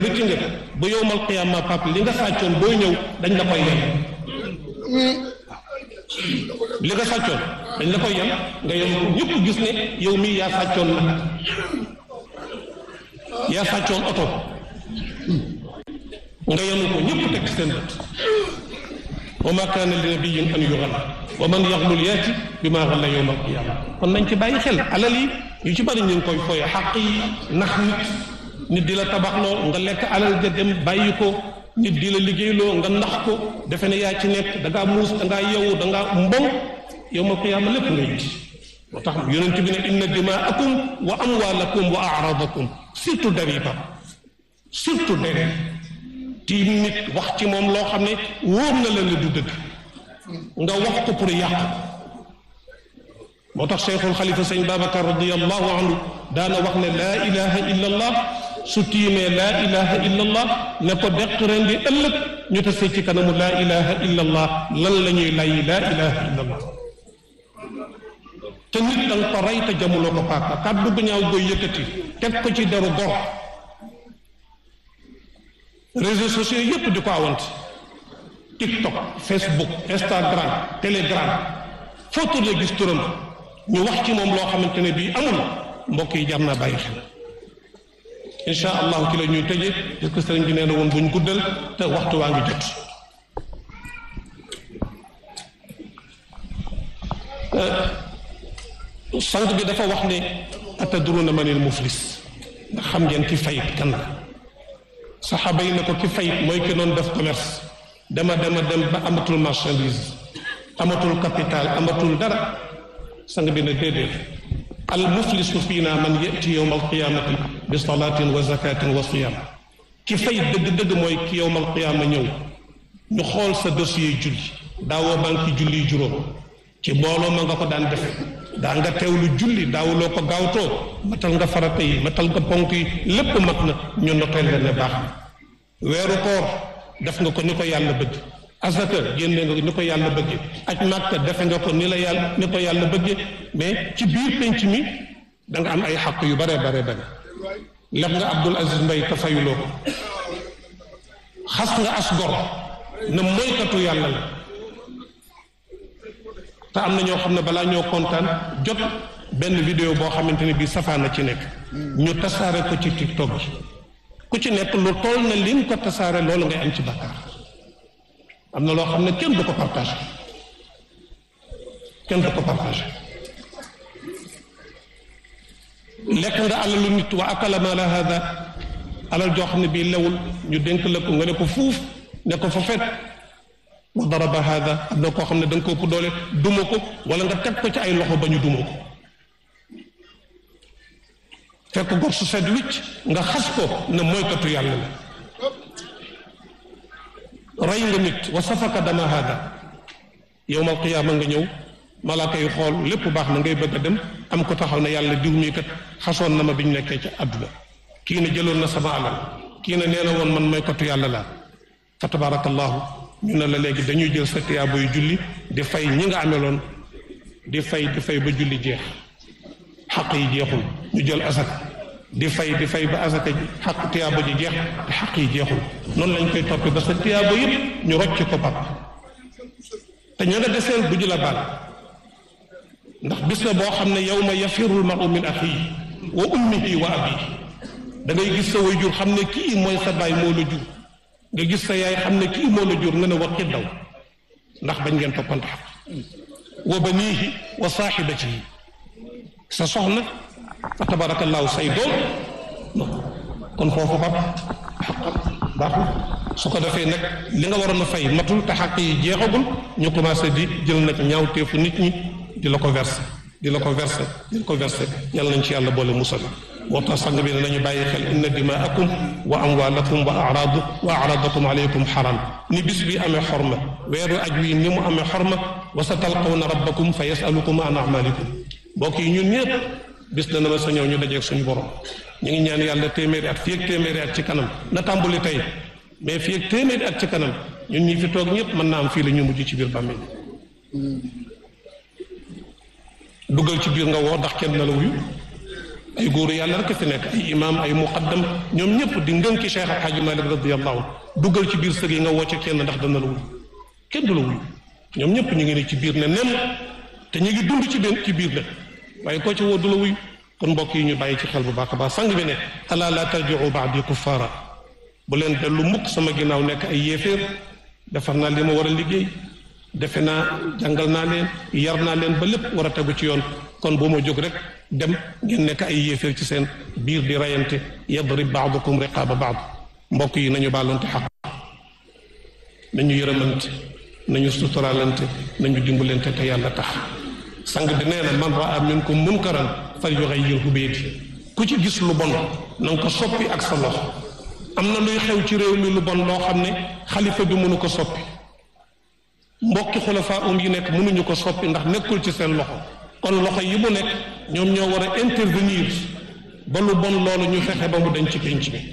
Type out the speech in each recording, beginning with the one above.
rëcc nga ba yowmal qiyaama pap li nga sàccoon booy ñëw dañ la koy yem li nga sàccoon dañ la koy yem nga yem ñëpp gis ne yow mii yaa sàccoon nag yaa sàccoon oto nga yenu ko ñëpp teg seen bët wa ma kaana li nabiyyin an yughalla wa man yaxlul yaati bi maa xalla yowmal qiyaama kon nañ ci bàyyi xel alal yi yu ci bari ñu ngi koy fooye xaq yi nax nit nit di la tabaxloo nga lekk alal ja dem bàyyi ko nit di la liggéeyloo nga nax ko defe ne yaa ci nekk da ngaa muus da ngaa yewu da ngaa mbong yowmal qiyaama lépp ngay gis moo tax yonent bi ne inna dimaakum wa amwaalakum wa aradakum surtout dariba surtout dere tiim nit wax ci moom loo xam ne wóor na leen ne du dëgg nga wax ko pour yàq moo tax cheikhul xalifa sëñ babacar radiallahu anhu daana wax ne laa ilaha illa allah su tiimee laa ilaha illa allah ne ko deq ren di ëllëg ñu tase ci kanamu laa ilaha illa allah lan la ñuy lay laa ilaha illa allah te nit da nga ko rey te jamuloo ko paaka kàddu gu ñaaw goy yëkkati teg ko ci deru gor réseaux sociaux yépp di ko awante tiktok facebook instagram telegram foo tourné gis turam ñu wax ci moom loo xamante ne bii amul mbokk yi jar naa bàyyi xel insha allahu ci la ñuy tëje parce que sëriñ bi nee na woon buñ guddal te waxtu waa ngi jot sant bi dafa wax ne atadruna manil muflis ndax xam ngeen ki fayit kan la saxaaba yi ne ko ki fayit mooy ki doon def commerce dama dama dem ba amatul marchandise amatul capital amatul dara sang bi ne déedéet al muflisu fiina man yati yowma alqiyamati bi salatin wa zakatin wa siyam ki fayit dëgg-dëgg mooy ki yowma alqiyama ñëw ñu xool sa dossier julli daawoo banque julli juróom ci mbooloo ma nga ko daan def daa nga teewlu julli daawuloo ko gaawtoo matal nga farata yi matal nga ponk yi lépp mat na ñu noteel la ne baax na weeru koor def nga ko ni ko yàlla bëgg asaka génne nga ko ni ko yàlla bëgge aj màkka defe nga ko ni la yàlla ni ko yàlla bëgge mais ci biir penc mi da nga am ay xaq yu bare bare bare lef nga Abdul Aziz Mbay te fayuloo ko xas nga as gor na moykatu yàlla la te am na ñoo xam ne balaa ñoo kontaan jot benn vidéo boo xamante ne bii safaan na ci nekk ñu tasaare ko ci tiktok bi ku ci nekk lu toll na lim ko tasaare loolu ngay am ci bakkaar am na loo xam ne kenn du ko partagé kenn du ko partagé lekk nga alalu nit wa akala mala hada alal joo xam ne bii lewul ñu dénk la ko nga ne ko fuuf ne ko fa fet wa daraba hada am na koo xam ne da nga ko ëpp doole duma ko wala nga teg ko ci ay loxo ba ñu duma ko fekk gor su set wicc nga xas ko ne moykatu yàlla la rey nga nit wa safaka dama hada yowmal qiyaama nga ñëw malaaka yi xool lépp baax na ngay bëgg a dem am ko taxaw ne yàlla diw mii kat xasoon na ma bi ñu nekkee ci àdduna kii ne jëloon na sama alal kii ne nee na woon man moykatu yàlla laa fa tabarakallahu ñu ne la léegi dañuy jël sa tiyaabo yu julli di fay ñi nga ameloon di fay di fay ba julli jeex xaq yi jeexul ñu jël asaka di fay di fay ba asaka ji xaq tiyaabo ji jeex te xaq yi jeexul noonu lañ koy toppee ba sa tiyaabo yëpp ñu rocc ko pap te ña nga deseel bu ju la baal ndax bis la boo xam ne yow ma yafirul maru min axihi wa ummihi wa abihi da ngay gis sa waajur xam ne kii mooy sa baay moo la jur nga gis sa yaay xam ne kii moo la jur nga ne war daw ndax bañ ngeen toppante xaq wa baniihi wa saaxibatihi sa soxna fa tabarakallahu say doom kon foofu ba xaqam baaxul su ko defee nag li nga waroon a fay matul te xaq yi jeexagul ñu commencé di jël nag ñaawteefu nit ñi di la ko verser di la ko verser di la ko verser yàlla nañ ci yàlla boole musal moo tax sang bi ne nañu bàyyi xel inna dimaakum wa amwaalakum wa araadu wa araadakum aleykum xaram ni bis bi amee xorma weeru aj wi ni mu amee xorma wa sa talqawna rabbakum fa yasalukum an amalikum mbokk yi ñun ñëpp bis dana ma sa ñëw ñu dajeeg suñu borom ñu ngi ñaan yàlla téeméeri at fii ak téeméeri at ci kanam na tàmbali tey mais fii ak téeméeri at ci kanam ñun ñi fi toog ñëpp mën naa am fii la ñu mujj ci biir bàmmeel duggal ci biir nga woo ndax kenn na la wuyu ay góoru yàlla rek fi nekk ay imam ay muqaddam ñoom ñëpp di ngënki Cheikh Al Hadj Malick radiyallahu duggal ci biir sër yi nga wocce kenn ndax dana la wuyu kenn du la wuyu ñoom ñëpp ñu ngi ne ci biir ne nem te ñu ngi dund ci benn ci biir nag waaye koo ci woo du la wuyu kon mbokk yi ñu bàyyi ci xel bu baax a baax sang bi ne ala la tarji'u ba'di kuffaara bu leen dellu mukk sama ginnaaw nekk ay yéeféer defar naa li ma war a liggéey defe naa jàngal naa leen yar naa leen ba lépp war a tegu ci yoon kon bu ma jóg rek dem ngeen nekk ay yéeféer ci seen biir di rayante yadrib ba'dukum riqaaba ba'd mbokk yi nañu baalonte xaq nañu yërëmante nañu suturaalante nañu dimbalante te yàlla tax sang bi nee na man raa minkum munkaran fal yughayyirhu bi yadihi ku ci gis lu bon na nga ko soppi ak sa loxo am na luy xew ci réew mi lu bon loo xam ne xalifa bi mënu ko soppi mbokki xulafaa um yi nekk mënuñu ko soppi ndax nekkul ci seen loxo kon loxo yi mu nekk ñoom ñoo war a intervenir ba lu bon loolu ñu fexe ba mu dañ ci pénc bi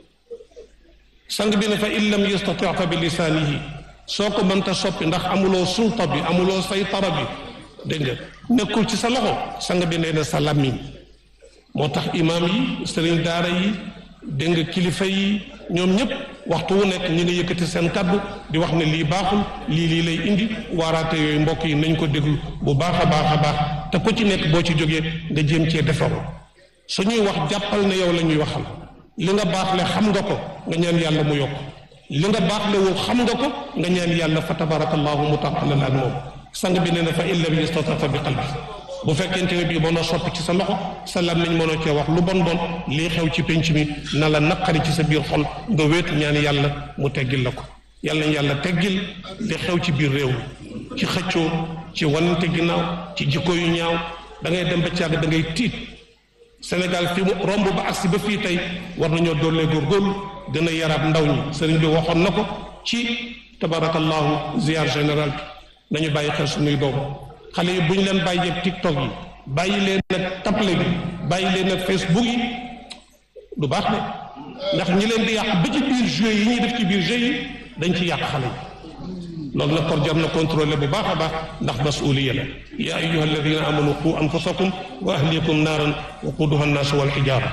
sang bi ne fa in lam yastati fa bi lisaanihi soo ko mënta soppi ndax amuloo sulta bi amuloo saytara bi dégg nga nekkul ci sa loxo sang bi nee na sa làmmiñ moo tax imaam yi sëriñ daara yi dégg nga kilifa yi ñoom ñëpp waxtu wu nekk ñi nga yëkkati seen kaddu di wax ne lii baaxul lii lii lay indi waaraate yooyu mbokk yi nañ ko déglu bu baax a baax a baax te ku ci nekk boo ci jógee nga jéem cee defaru suñuy wax jàppal ne yow la ñuy waxal li nga baax le xam nga ko nga ñaan yàlla mu yokk li nga baax le woo xam nga ko nga ñaan yàlla fa tabarakallahu mu tàqalal ak moom sang bi nee na fa in lam yastata fa bi qalbi bu fekkente ne bii mënoo soppi ci sa loxo sa làmmiñ mënoo cee wax lu bon bon lii xew ci penc mi na la naqari ci sa biir xol nga wéet ñaan yàlla mu teggil la ko yàlla nañ yàlla teggil li xew ci biir réew mi ci xëccoo ci wanante ginnaaw ci jikko yu ñaaw da ngay dem ba càgg da ngay tiit Sénégal fi mu romb ba agsi ba fii tey war nañoo doole góorgóorlu gën a yaraat ndaw ñi sëriñ bi waxoon na ko ci tabarakallahu ziar général bi nañu bàyyi xel suñuy doom xale yi bu ñu leen bàyyi yëpp tiktok yi bàyyi leen nag taple bi bàyyi leen nag facebook yi du baax de ndax ñi leen di yàq ba ci biir jeu yi ñuy def ci biir jeu yi dañ ci yàq xale yi loolu nag kon jar na contrôler bu baax a baax ndax masuliya la ya ayuha alladina amanu qu anfusakum wa ahlikum naaran wa quduha annaasu wal xijaara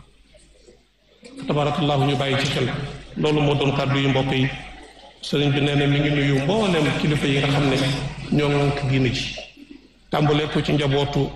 tabarakallahu ñu bàyyi ci xel loolu moo doon kàddu yu mbokk yi sëriñ bi nee na mi ngi nuyu mboolem kilifa yi nga xam ne ñoo ŋànk diine ji tàmbalee ko ci njabootu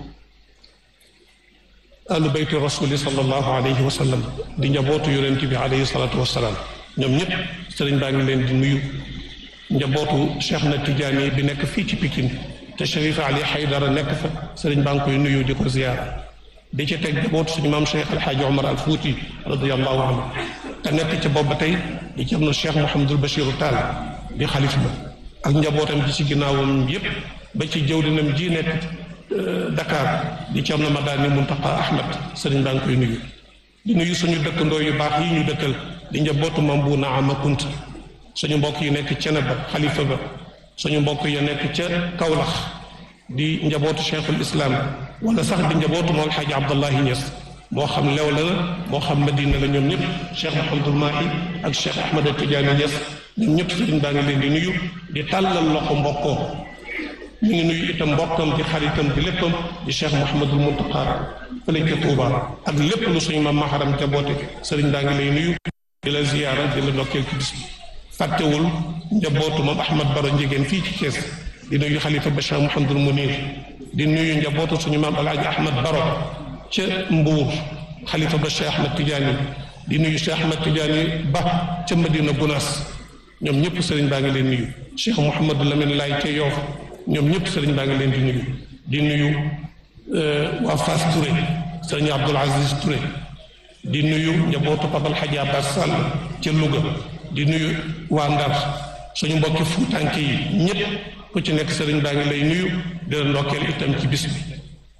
ahlu bayti rasuli sallallahu alayhi wa sallam di njabootu yonent bi alayhi salatu wasalaam ñoom ñëpp sëriñ baa ngi leen di nuyu njabootu cheikh na tijaani bi nekk fii ci Pikine te Cherif Ali Haydara nekk fa sëriñ baa ngi koy nuyu di ko ziyaara di ci teg njabootu suñu maam cheikh alxaaji Omar al Fuuti radiallahu anhu te nekk ca booba tey di cerno cheikh Mouhamadul Bachiru Taal di xalif ba ak njabootam ji ci ginnaawam yépp ba ci jëwdinam ji nekk Dakar di cerno Madani Muntaqa Ahmad sëriñ baa ngi koy nuyu di nuyu suñu dëkkandoo yu baax yi ñu dëkkal di njabootu mam bu naama kunta suñu mbokk yi nekk cene ba xalifa ba suñu mbokk yi nekk ca Kawlax di njabootu cheikhul islam wala sax di njabootu moom alxaaji Abdallahi Niass moo xam lew la moo xam madina la ñoom ñëpp cheikh Mouhamadul Mahi ak cheikh Ahmad Tidiane Niass ñoom ñëpp sëriñ baa ngi leen di nuyu di tàllal loxo mbokkoo ñu ngi nuyu itam mbokkam di xaritam di léppam di cheikh Mouhamadul Muntaqa fële ca Touba ak lépp lu suñu maam maharam jaboote sëriñ baa ngi lay nuyu di la ziyaara di la ndokkeel ci bis bi fàttewul njabootu moom Ahmad Baro njegéen fii ci Thiès di nuyu xalifa ba cheikh Mouhamadul Munir di nuyu njabootu suñu maam alaaji Ahmad Baro ca Mbuur xalifa ba Cheikh Ahmed Tidiane di nuyu Cheikh Ahmed Tidiane ba ca Madina Gunaas ñoom ñëpp sëriñ baa ngi leen nuyu Cheikh Mouhamadou Lamine Laay ca Yoof ñoom ñëpp sëriñ baa ngi leen di nuyu di nuyu waa Fass Touré sëriñ Abdoul Aziz Touré di nuyu njabootu Papal Hadji Abbas Sall ca Louga di nuyu waa Ndar suñu mbokki fuutanke yi ñëpp ku ci nekk sëriñ baa ngi lay nuyu di la ndokkeel itam ci bis bi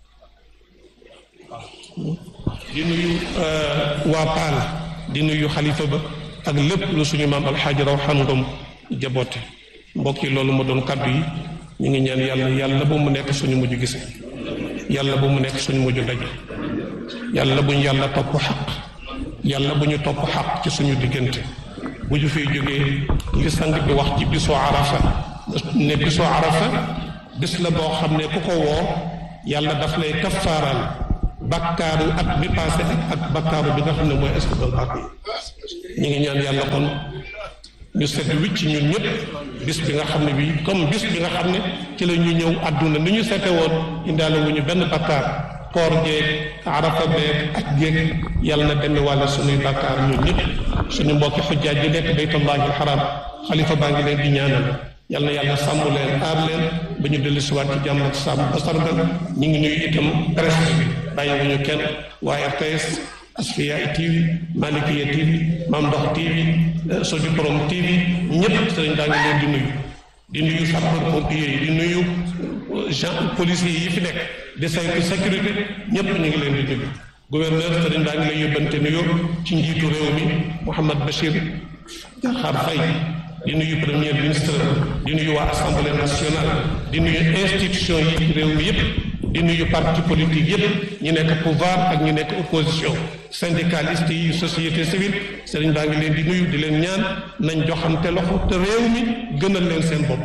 di nuyu waa Paal di nuyu xalifa ba ak lépp lu suñu maam alxaaji raw xam ngom jaboote mbokk yi loolu ma doon kaddu yi ñu ngi ñaan yàlla yàlla bu mu nekk suñu mujj gise yàlla bu mu nekk suñu mujj daje yàlla bu ñu yàlla topp xaq yàlla bu ñu topp xaq ci suñu diggante bu ñu fiy jógee li sang bi wax ci bisoo arafa ne bisoo arafa bis la boo xam ne ku ko woo yàlla daf lay kaffaaral bakkaaru at bi passé ak bakkaaru bi nga xam ne mooy escadal bàq yi ñu ngi ñaan yàlla kon ñu set wicc ñun ñëpp bis bi nga xam ne bii comme bis bi nga xam ne ci la ñu ñëw àdduna ni ñu sete woon indaale wu ñu benn bakkaar koor jeeg arafa beeg ak jéeg yàlla na demee wàlla suñuy bakkaar ñun ñëpp suñu mbokki xujjaaj yi nekk baytullahi alxaram xalifa baa ngi leen di ñaanal yal na yàlla sàmm leen aar leen ba ñu dellu siwaat ci jàmm ak sàmm ba sargal ñu ngi nuyu itam presse bi bàyyiwuñu kenn waaye RTS Asfiya TV Malikiya TV Maam Ndox TV Sodi Borom TV ñëpp sëriñ daa ngi leen di nuyu di nuyu sapeur pompier yi di nuyu gen policiers yi fi nekk di saytu sécurité ñëpp ñu ngi leen di nuyu gouverneur sëriñ daa ngi lay yóbbante nuyoo ci njiitu réew mi Mouhamad Bachir Diakhar Faye di nuyu premier ministre di nuyu waa assemblée nationale di nuyu institution yi ci réew mi yëpp di nuyu parti politique yëpp ñi nekk pouvoir ak ñi nekk opposition syndicaliste yi société civile sëriñ baa ngi leen di nuyu di leen ñaan nañ joxante loxo te réew mi gënal leen seen bopp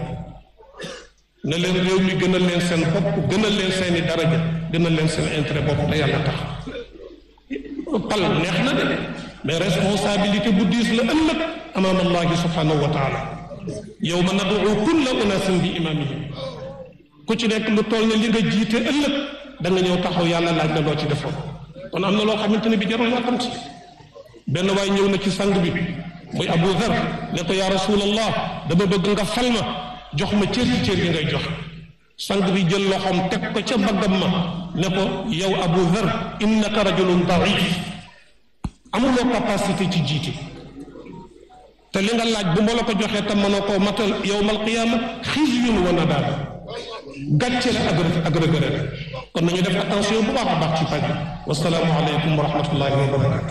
na leen réew mi gënal leen seen bopp gënal leen seeni daraja gënal leen seen intérêt bopp te yàlla tax pal neex na de mais responsabilité bu diis la ëllëg amaam allahi subhanahu wa taala yow ma nadu kulla unasin bi imamihim ku ci nekk lu toll ne li nga jiite ëllëg da nga ñëw taxaw yàlla laaj la loo ci defoon kon am na loo xamante ne bi jarul yoo xam si benn waay ñëw na ci sang bi muy Abu Dhar ne ko yaa rasulallah dama bëgg nga fal ma jox ma cër ci cër yi ngay jox sang bi jël loxoom teg ko ca baggam ma ne ko yow Abu Dhar innaka rajulun daif amuloo capacité ci jiite te li nga laaj bu ma la ko joxee tam mënoo koo matal yowmal qiyaama xizyun wa nadaama gàcce la ak ak regret kon nañu def attention bu baax a baax ci paj bi wasalaamu aleykum wa rahmatullahi wa barakatu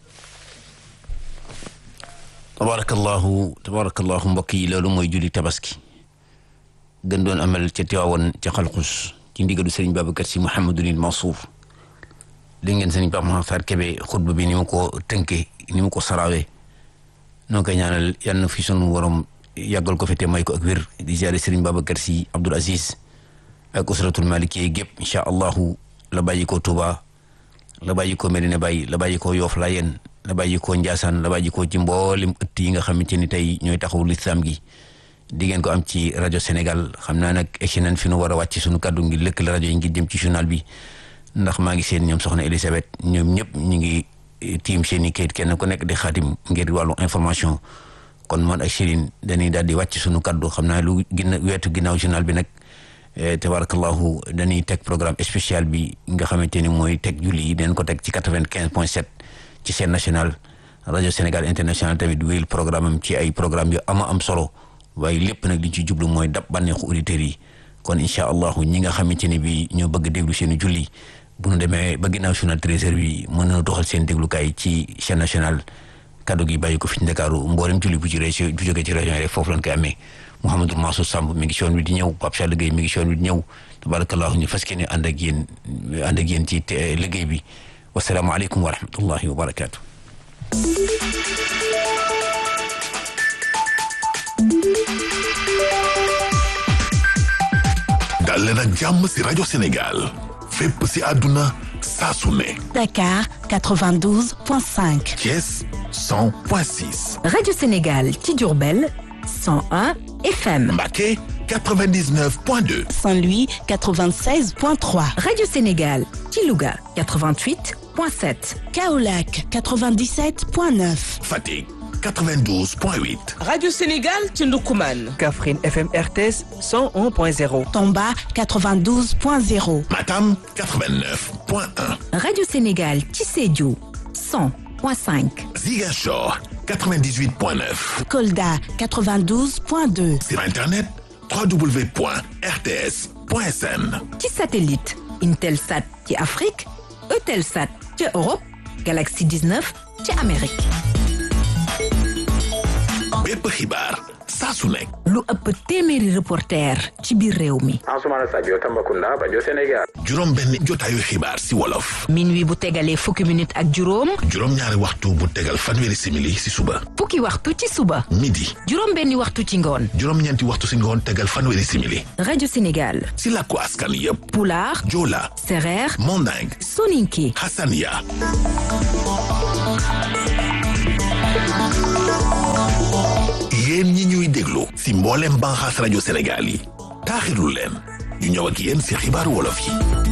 tabarakallahu tabarakallahu mbokk yi loolu mooy julli tabaski gën doon amal ca Tiwaawan ca xalxus ci ndigalu sëriñ Babacar Si Mouhamadunil Mansour dégg ngeen sëriñ Pape Makhtar Kébé xutba bi ni mu ko tënkee ni mu ko sarawee noo koy ñaanal yal na fi sunu borom yàggal ko fi te may ko ak wér di ziare sëriñ Babacar Si Abdoul Aziz ak usratul maliki gépp incha allahu la bàyyi ko Touba la bàyyi ko Medina Baye la bàyyi ko Yoff Layeen la bàyyi ko Ndiassane la bàyyi ko ci mboolem ëtt yi nga xamante ni tey ñooy taxawu lislaam gi di ngeen ko am ci rajo Sénégal xam naa nag egsi nañ fi nu war a wàcc sunu kàddu ngi lëkkale rajo yi ngi jëm ci journal bi ndax maa ngi seen ñoom soxna Elisabeth ñoom ñëpp ñu ngi tiim seen i kayit kenn ku nekk di xaatim ngir wàllu information kon man ak Chérine dañuy daal di wàcc sunu kàddu xam naa lu ginna weetu ginnaaw journal bi nag tabarakallahu dañuy teg programme spécial bi nga xamante ni mooy teg julli yi dañ ko teg ci quatre-vingt-quinze point sept ci seen national rajo Sénégal international tamit wéyal programme am ci ay programme yu ama am solo waaye lépp nag li ci jublu mooy dab bànneexu auditeurs yi kon incha allahu ñi nga xamante ni bi ñoo bëgg déglu seen i julli bu ñu demee ba ginnaaw journal treize heures bi mën na doxal seen déglukaay ci chaîne nationale kaddu gi bàyyi ko fi ci Ndakaaru mboolem julli bu ci région bu jógee ci région yi rek foofu lañ koy amee Mouhamadou Mansour Samb mi ngi si yoon wi di ñëw Pape Cheikh Gueye mi ngi si yoon wi di ñëw tabarakallahu ñu fas yéene ànd ak yéen ànd ak yéen ci liggéey bi wasalaamaaleykum wa rahmatullahi wa barakaatu. dal leen ak jàmm si rajo Sénégal fépp si àdduna saa su ne. Dakar 92.5. Thiès 100.6. Radio Sénégal ci Diourbel 101 FM. Mbacké 99.2. Saint-Louis 96.3. Radio Sénégal ci Louga 88.7. Kaolack 97.9. Fatick 92.8. Radio Sénégal ci Ndoukoumane. Kaffrine FM RTS 101.0. Tomba 92.0. Matam 89.1. Radio Sénégal ci Sédhiou 100.5. Ziguinchor 98.9. Kolda 92.2. Sur Internet www.rts.sn. ci satellite Intelsat ci Afrique Eutelsat ci Europe Galaxy 19 ci Amérique. bépp xibaar saa su nekk lu ëpp téeméeri reporter ci biir réew mi Ansoumana Sadio Tambacounda rajo Sénégal juróom benn jotaayu xibaar si wolof minuit bu tegalee fukki minute ak juróom juróom ñaari waxtu bu tegal fanweeri simili si suba fukki waxtu ci suba midi juróom benni waxtu ci ngoon juróom ñeenti waxtu si ngoon tegal fanweeri simili rajo Sénégal si làkku askan yépp pulaar joola sereer manding soninke hasania yéen ñi ñuy déglu si mboolem banxaas rajo Sénégal yi taaxirlu leen ñu ñëw ak yéen si xibaaru wolof yi